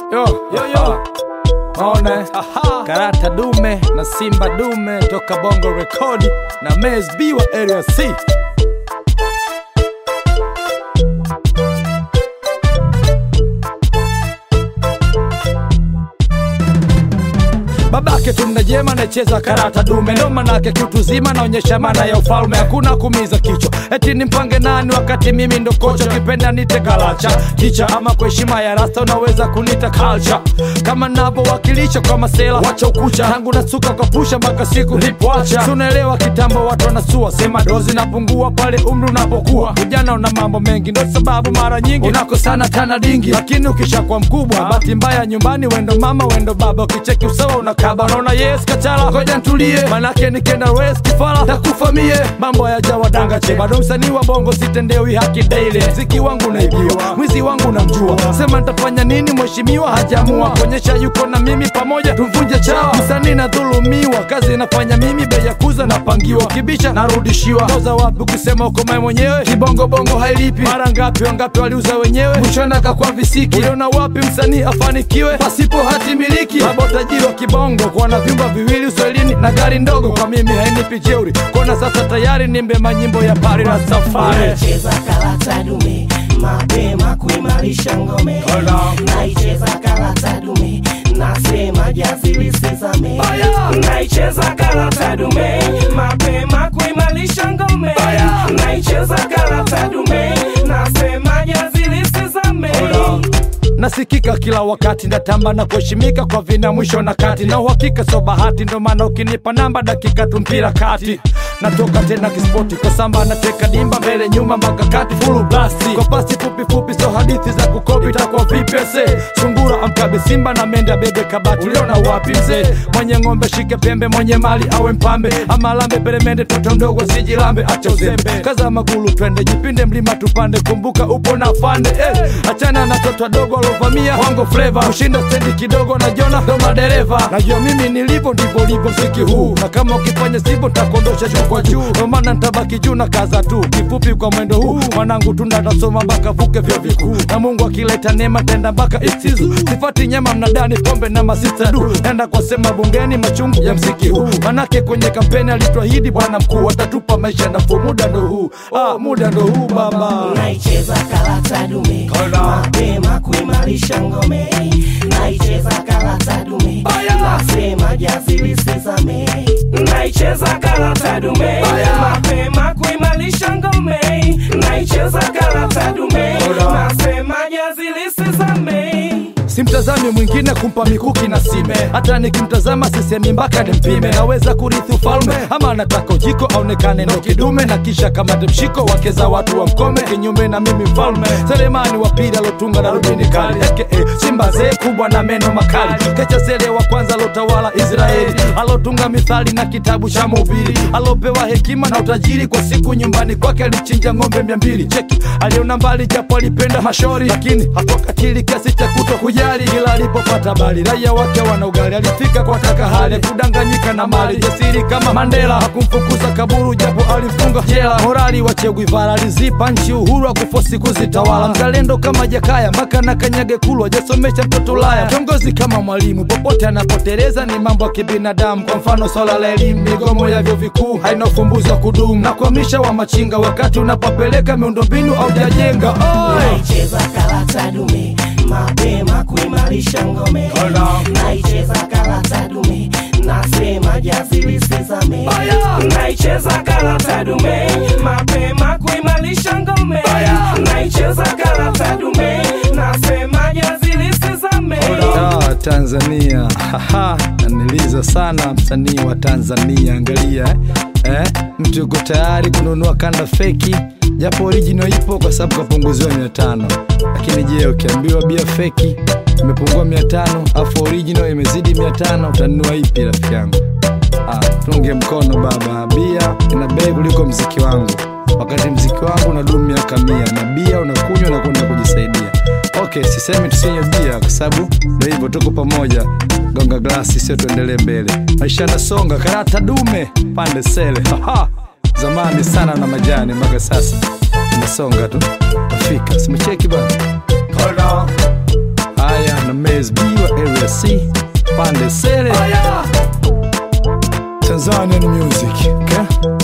Yo, yo, yo. Maona karata dume na simba dume toka bongo rekodi na Mez B wa area C babake tumnajema nacheza karata dume ndo manake kitu zima naonyesha maana ya ufalme hakuna kumiza kichwa eti nimpange nani wakati mimi ndo kocha kipenda nite kalacha kicha ama kwa heshima ya rasta unaweza kunita culture kama navyowakilisha kwa masela wacha ukucha tangu nasuka kwa pusha mpaka siku lipoacha tunaelewa kitambo watu wanasua sema dozi napungua pale umri unapokuwa ujana una mambo mengi ndo sababu mara nyingi unakosana tana dingi lakini ukishakuwa mkubwa bahati mbaya nyumbani wendo mama wendo baba ukicheki usawa unakaba unaona yes kachala ngoja ntulie manake nikenda west kifala takufamie mambo yajawadanga che bado msanii wa bongo sitendewi haki daily mziki wangu naibiwa mwizi wangu namjua sema nitafanya nini mheshimiwa hajamua kuonyesha yuko na mimi pamoja tumvunje chawa msanii nadhulumiwa kazi nafanya mimi bei ya kuza napangiwa kibisha narudishiwa toza wapi ukisema uko mae mwenyewe kibongobongo hailipi mara ngapi wangapi waliuza wenyewe mwishoni kakwa visiki uliona wapi msanii afanikiwe pasipo hati miliki baba utajiri wa kibongo kuwa na vyumba viwili uswahilini na gari ndogo kwa mimi hainipi jeuri kona sasa tayari nimbe manyimbo ya pari na safari naicheza karata dume mapema kuimarisha ngome naicheza karata dume nasema jasilisizame naicheza karata dume mapema kuimarisha ngome naicheza karata dume nasema jasilisizame nasikika kila wakati ndatamba na kuheshimika kwa vina mwisho na kati na uhakika so bahati ndo maana ukinipa namba dakika tu mpira kati natoka tena kispoti kwa samba nateka dimba mbele nyuma mpaka kati fulu blasti kwa pasi fupi fupi so hadithi za kukopi takwa vipese sungura amkabe simba na menda bebe kabati uliona wapi mzee mwenye ng'ombe shike pembe mwenye mali awe mpambe ama lambe peremende toto mdogo sijilambe acha uzembe kaza magulu twende jipinde mlima tupande kumbuka upo na fande eh, achana na toto dogo alovamia wango fleva kushinda stendi kidogo na jona ndo madereva najua mimi nilivyo ndivyo livyo mziki huu na kama ukifanya sivyo ntakondosha juu kwa juu ndo maana ntabaki juu na kaza tu kifupi kwa mwendo huu mwanangu tunda tasoma mpaka vuke vyo vikuu na mungu akileta neema tenda mpaka istizu sifati nyama mnadani pombe na masista du enda kwa sema bungeni machungu ya mziki huu manake kwenye kampeni alituahidi bwana mkuu atatupa maisha nafuu muda ndo huu ah, muda ndo huu baba naicheza karata dume mapema kuimarisha ngome naicheza karata dume nasema jasilisizame naicheza karata dume mapema kuimarisha ngome naicheza karata dume nasema jasilisizame simtazami mwingine kumpa mikuki na sime hata nikimtazama sisemi mpaka nimpime naweza kurithi ufalme ama nataka ujiko aonekane ndo kidume na kisha kamate mshiko wake za watu wa mkome kinyume na mimi mfalme selemani wa pili alotunga na rubini kali aka simba zee kubwa na meno makali kecha sele wa kwanza alotawala israeli alotunga mithali na kitabu cha mubiri alopewa hekima na utajiri kwa siku nyumbani kwake alichinja ng'ombe mia mbili cheki aliona mbali japo alipenda mashori lakini hakukatili kiasi cha kuto kujali ila alipopata bali raia wake wana ugali alifika kwa taka hali kudanganyika na mali jasiri kama mandela hakumfukuza kaburu japo alimfunga jela morali wa Che Guevara alizipa nchi uhuru wa kufosi kuzitawala mzalendo kama jakaya mpaka na kanyage kulwa jasomesha mtoto laya kiongozi kama mwalimu popote anapoteleza ni mambo ya kibinadamu kwa mfano swala la elimu migomo ya vyuo vikuu haina ufumbuzi wa kudumu na kuhamisha wa machinga wakati unapopeleka miundombinu au jajenga naicheza karata dume mapema kuimarisha ngome naicheza karata dume nasema jasilisizame naicheza karata dume mapema kuimarisha ngome naicheza karata dume nasema jasilisizame Ah, Tanzania Haha, naniliza sana msanii wa Tanzania. Angalia eh? Eh? mtu yuko tayari kununua kanda feki, japo original ipo kwa sababu kapunguziwa mia tano. Lakini je, ukiambiwa bia feki imepungua mia tano afu original imezidi mia tano utanunua ipi rafiki yangu? Ah, tunge mkono baba, bia ina bei kuliko mziki wangu, wakati mziki wangu unadumu miaka mia na bia unakunywa na kwenda kujisaidia. Okay, sisemi tusinywe bia kwa sababu ndio hivyo, tuko pamoja. Gonga glasi, sio tuendelee mbele. Maisha yanasonga, karata dume pande sele. Haha, zamani sana na majani, mpaka sasa inasonga tu. Afika simecheki bana. Haya na mezi SB wa area C pande sere Tanzanian music okay?